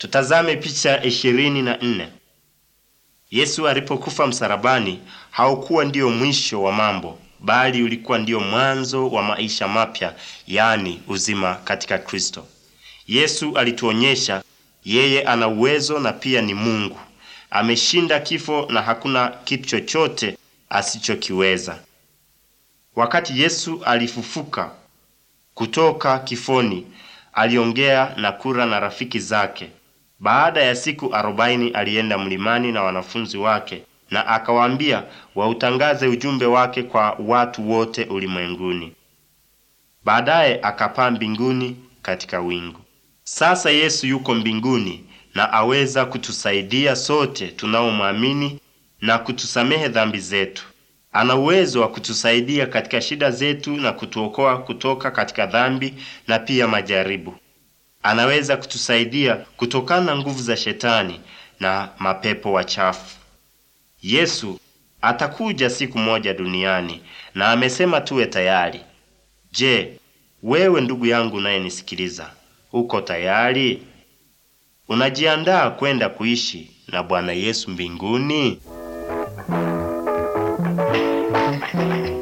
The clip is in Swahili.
Tutazame picha ishirini na nne. Yesu alipokufa msalabani haukuwa ndiyo mwisho wa mambo, bali ulikuwa ndiyo mwanzo wa maisha mapya, yaani uzima katika Kristo. Yesu alituonyesha yeye ana uwezo na pia ni Mungu. Ameshinda kifo na hakuna kitu chochote asichokiweza. Wakati Yesu alifufuka kutoka kifoni, aliongea na kula na rafiki zake. Baada ya siku arobaini alienda mlimani na wanafunzi wake na akawaambia wautangaze ujumbe wake kwa watu wote ulimwenguni. Baadaye akapaa mbinguni katika wingu. Sasa Yesu yuko mbinguni na aweza kutusaidia sote tunaomwamini na kutusamehe dhambi zetu. Ana uwezo wa kutusaidia katika shida zetu na kutuokoa kutoka katika dhambi na pia majaribu. Anaweza kutusaidia kutokana na nguvu za shetani na mapepo wachafu. Yesu atakuja siku moja duniani na amesema tuwe tayari. Je, wewe ndugu yangu unayenisikiliza, uko tayari? Unajiandaa kwenda kuishi na Bwana Yesu mbinguni?